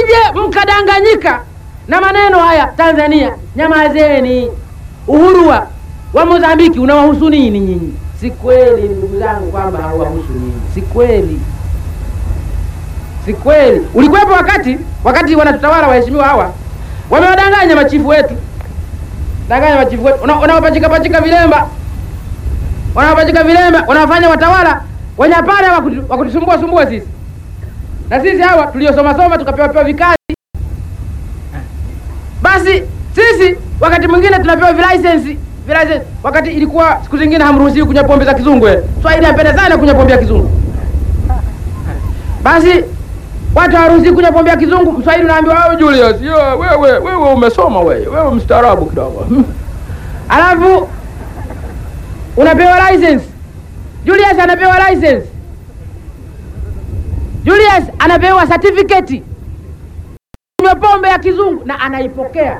msije mkadanganyika na maneno haya. Tanzania, nyamazeni. Uhuru wa wa Mozambiki unawahusu nini nyinyi? Si kweli ndugu zangu kwamba hauwahusu nyinyi, si kweli, si kweli. Ulikuwepo wakati wakati wanatutawala waheshimiwa hawa wamewadanganya machifu wetu, danganya machifu wetu, Una- wanawapachika pachika vilemba, wanawapachika vilemba, wanawafanya watawala wanyapare wakutu- wakutusumbua sumbua sisi, na sisi hawa tuliosoma soma tukapewa pewa vikazi basi sisi wakati mwingine tunapewa vilisensi vilisensi, wakati ilikuwa siku zingine hamruhusiwi kunywa pombe za kizungu. eh. Swahili apenda sana kunywa pombe ya kizungu. Basi watu hawaruhusiwi kunywa pombe ya kizungu, Mswahili unaambiwa wewe Julius, yo, wewe wewe umesoma wewe, wewe mstaarabu kidogo. Alafu unapewa license. Julius anapewa license. Julius anapewa certificate kunywa pombe ya kizungu na anaipokea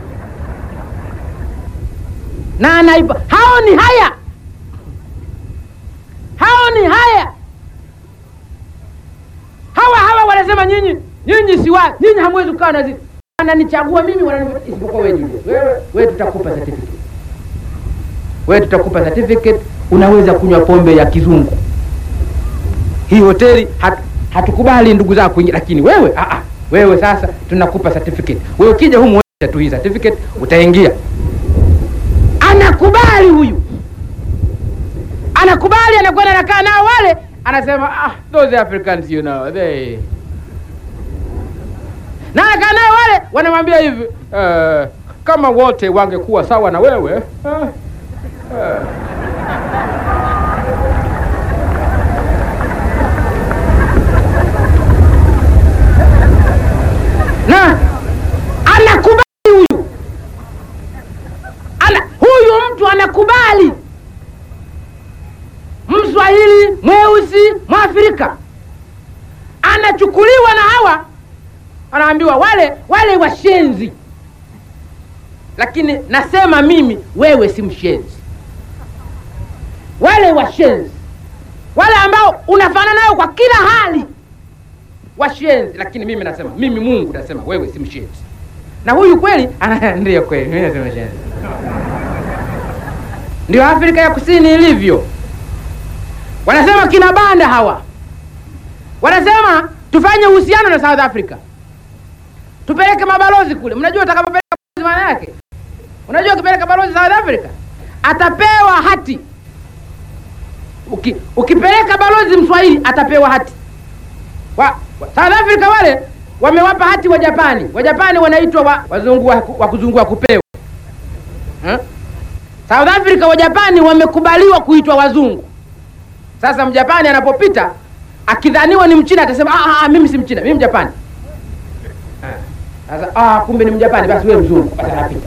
na anaipo. Hao ni haya, hao ni haya. Hawa hawa wanasema nyinyi nyinyi si wa nyinyi hamwezi kukaa na zi wananichagua mimi wanani isipokuwa wewe Julius. Wewe wewe tutakupa certificate, wewe tutakupa certificate, unaweza kunywa pombe ya kizungu. Hii hoteli hat, hatukubali ndugu zako kuingia, lakini wewe ah, ah, wewe sasa tunakupa certificate. Wewe ukija humu wewe tu hii certificate utaingia. Anakubali huyu, anakubali, anakwenda anakaa nao wale, anasema ah, those Africans you know they na anakaa nao wale, wanamwambia hivi eh, kama wote wangekuwa sawa na wewe eh, eh, na anakubali huyu ana, huyu mtu anakubali mswahili mweusi mwafrika anachukuliwa na hawa anaambiwa wale wale washenzi lakini nasema mimi wewe si mshenzi wale washenzi wale ambao unafanana nao kwa kila hali washenzi, lakini mimi nasema mimi Mungu nasema wewe si mshenzi. Na huyu kweli ana- ndiyo kweli, mimi nasema shenzi. Ndio Afrika ya Kusini ilivyo. Wanasema kina banda hawa, wanasema tufanye uhusiano na South Africa, tupeleke mabalozi kule. Mnajua utakapopeleka balozi maana yake, unajua ukipeleka balozi South Africa atapewa hati. Uki, ukipeleka balozi Mswahili atapewa hati wa, wa, South Africa wale wamewapa hati wa Japani. Wa Japani wanaitwa wa, wazungu wa, wa kuzungua kupewa huh? South Africa wa Japani wamekubaliwa kuitwa wazungu. Sasa Mjapani anapopita akidhaniwa ni Mchina atasema ah, ah, mimi si Mchina, mimi Mjapani. Sasa ah, kumbe ni Mjapani, basi wewe mzungu, basi anapita.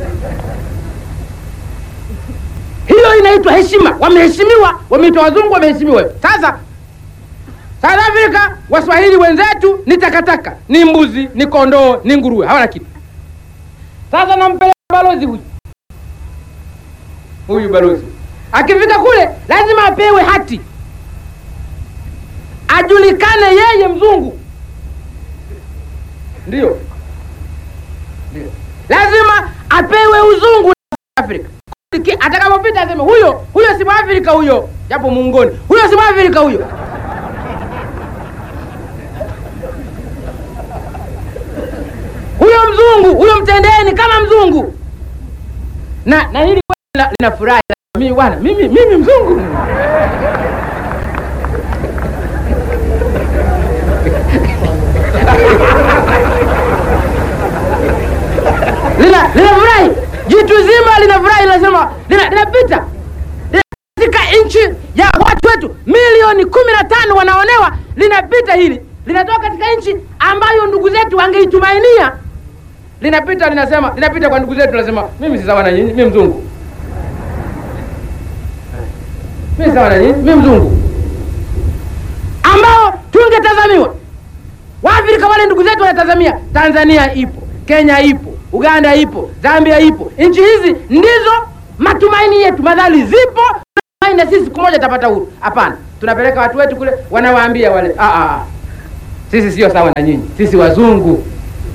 Hiyo inaitwa heshima. Wameheshimiwa, wameitwa wazungu, wameheshimiwa. Sasa South Africa Waswahili wenzetu ni takataka, ni mbuzi, ni kondoo, ni nguruwe, hawana kitu. Sasa nampeleka balozi huyu huyu balozi, akifika kule lazima apewe hati, ajulikane yeye mzungu, ndio ndio, lazima apewe uzungu na South Africa. Ki- Atakapopita aseme huyo huyo si Mwafrika huyo, japo muungoni, huyo si Mwafrika huyo. huyo mzungu huyo mtendeni kama mzungu na na hili lina- linafurahi mimi bwana mimi mimi mzungu lina linafurahi jitu zima linafurahi linasema lina- linapita Lina- katika nchi ya watu wetu milioni kumi na tano wanaonewa linapita hili linatoka katika nchi ambayo ndugu zetu wangeitumainia linapita linasema linapita kwa ndugu zetu linasema mimi si sawa na nyinyi mimi mzungu mimi si sawa na nyinyi mimi mzungu ambao tungetazamiwa waafrika wale ndugu zetu wanatazamia tanzania ipo kenya ipo uganda ipo zambia ipo nchi hizi ndizo matumaini yetu madhali zipo tunatumai na sisi siku moja tapata huru hapana tunapeleka watu wetu kule wanawaambia wale "Ah, ah, ah. sisi sio sawa na nyinyi, sisi wazungu.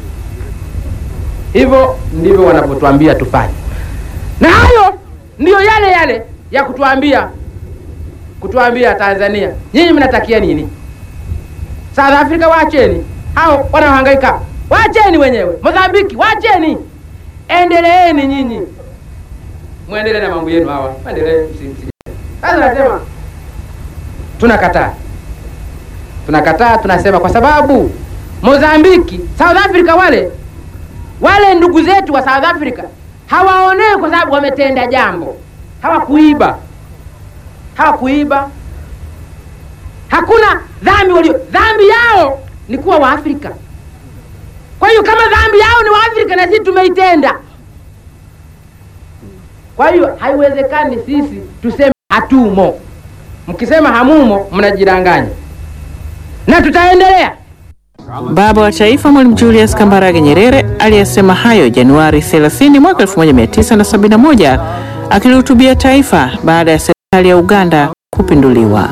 Hivyo ndivyo wanavyotuambia tufanye, na hayo ndiyo yale yale ya kutuambia kutuambia Tanzania, nyinyi mnatakia nini? South Africa waacheni, hao wanaohangaika waacheni wenyewe. Mozambiki waacheni, endeleeni nyinyi, mwendelee na mambo yenu hawa, endelee. Sasa nasema tunakataa, tunakataa, tunasema kwa sababu Mozambiki, South Africa, wale wale ndugu zetu wa South Africa hawaonewi kwa sababu wametenda jambo, hawakuiba hawakuiba hakuna dhambi walio dhambi yao ni kuwa Waafrika. Kwa hiyo kama dhambi yao ni Waafrika na sisi tumeitenda, kwa hiyo haiwezekani sisi tuseme hatumo. Mkisema hamumo, mnajidanganya na tutaendelea. Baba wa Taifa Mwalimu Julius Kambarage Nyerere aliyesema hayo Januari 30 mwaka 1971 akilihutubia taifa baada ya serikali ya Uganda kupinduliwa.